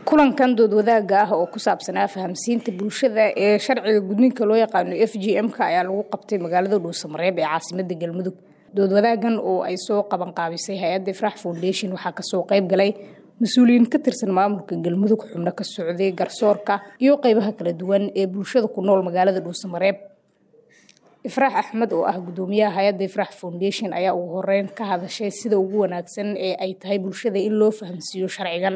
kulankan dood wadaaga ah oo ku saabsanaa fahamsiinta bulshada ee sharciga gudniinka loo yaqaano f g m-ka ayaa lagu qabtay magaalada dhuusamareeb ee caasimada galmudug dood wadaagan oo ay soo qabanqaabisay hay-adda ifrax foundation waxaa kasoo qayb galay mas-uuliyiin ka tirsan maamulka galmudug xubno ka socday garsoorka iyo qeybaha kala duwan ee bulshada ku nool magaalada dhuusamareeb ifraax axmed oo ah gudoomiyaha hay-adda ifrax foundation ayaa ugu horeyn ka hadashay sida ugu wanaagsan ee ay tahay bulshada in loo fahamsiiyo sharcigan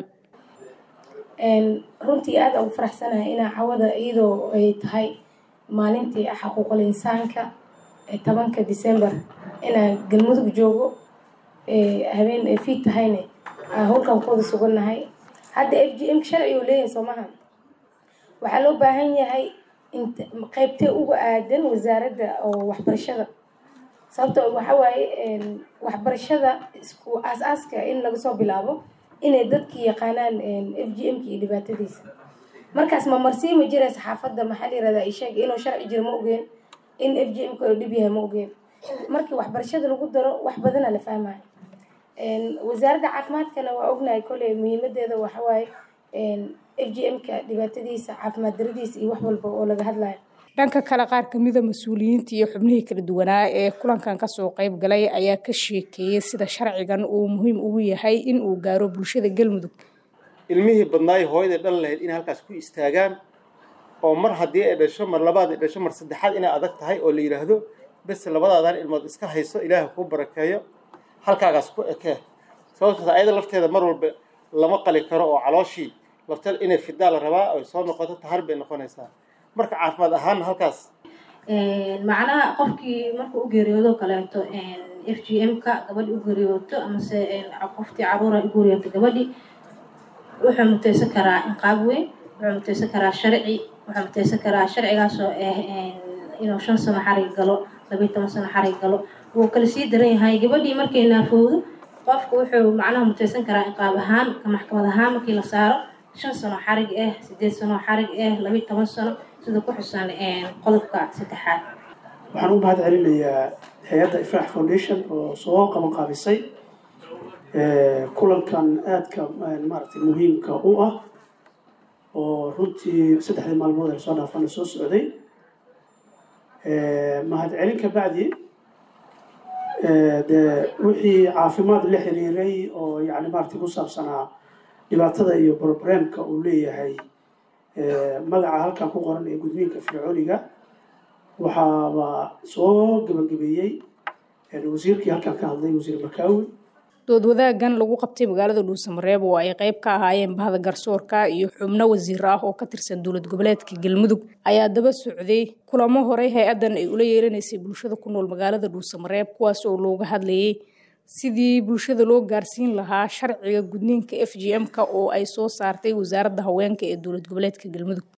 runtii aada ugu faraxsanahay inaa cawada iyadoo ay tahay maalintii xaquuqul insaanka tobanka december inaan galmudug joogo habeen fiid tahayne aan howlkan kuwada sugannahay hadda f g m sharci uu leeyahay soo maha waxaa loo baahan yahay qeybtee uga aadan wasaaradda oo waxbarashada sababto waxa waaye waxbarashada isku aas-aaska in laga soo bilaabo inay dadkii yaqaanaan f g m-ka iyo dhibaatadiisa markaas ma marsii ma jira saxaafadda maxaa la yirahdaa isheeg inuu sharci jiro ma ogeen in f g m-ka oo dhib yahay ma ogeen markii waxbarashada lagu daro wax badana la fahmayo wasaaradda caafimaadkana waa ognahay koley muhiimadeeda waxawaaye f g m-ka dhibaatadiisa caafimaad daradiisa iyo wax walba oo laga hadlayo dhanka kale qaar kamida mas-uuliyiinta iyo xubnihii kala duwanaa ee kulankan kasoo qayb galay ayaa ka sheekeeyey sida sharcigan uu muhiim ugu yahay in uu gaaro bulshada galmudug ilmihii badnaayo hooyaday dhan lahayd inay halkaas ku istaagaan oo mar haddii ay dhasho mar labaad ay dhasho mar saddexaad inay adag tahay oo la yidhaahdo bes labadaadan ilmood iska hayso ilaaha kuu barakeeyo halkaagaas ku ekee sababtaas ayada lafteeda mar walba lama qali karo oo calooshii lafteeda inay fidaa la rabaa oy soo noqoto tahar bay noqonaysaa marka caafimaad ahaanna halkaas macnaha qofkii markuu u geeriyoodo kaleeto f g m-ka gabadhi u geeriyooto amase qoftii caruura u geeriyooto gabadhi wuxuu muteysan karaa inqaab weyn wuxuu muteysan karaa sharci wuxuu muteysan karaa sharcigaasoo ah inuu shan sano xarig galo labiyi toban sano xarig galo wuu kala sii daran yahay gabadhii markay naafowdo qofku wuxuu macnaha muteysan karaa inqaab ahaan ka maxkamad ahaan markii la saaro shan sano xarig ah sideed sano xarig ah labiyi toban sano sida ku xusan qodobka saddexaad waxaan u mahad celinayaa hay-adda ifrax foundation oo soo qaban qaabisay kulankan aadka maaragtay muhiimka u ah oo runtii saddexdii maalmood ee lasoo dhaafana soo socday mahad celin ka bacdi dee wixii caafimaad la xiriiray oo yani maaragtay ku saabsanaa dhibaatada iyo broblemka uu leeyahay magaca halkan ku qoran ee gudniinka fircooniga waxaaba soo gebagabeeyey wasiirkii halkan ka hadlay wasiir makaawi dood wadaagan lagu qabtay magaalada dhuusamareeb oo ay qayb ka ahaayeen bahda garsoorka iyo xubno wasiir ah oo ka tirsan dowlad goboleedka galmudug ayaa daba socday kulamo horey hay-addan ay ula yeelanaysay bulshada ku nool magaalada dhuusamareeb kuwaas oo looga hadlayay sidii bulshada loo gaarsiin lahaa sharciga gudniinka f g m-ka oo ay soo saartay wasaaradda haweenka ee dowlad goboleedka galmudug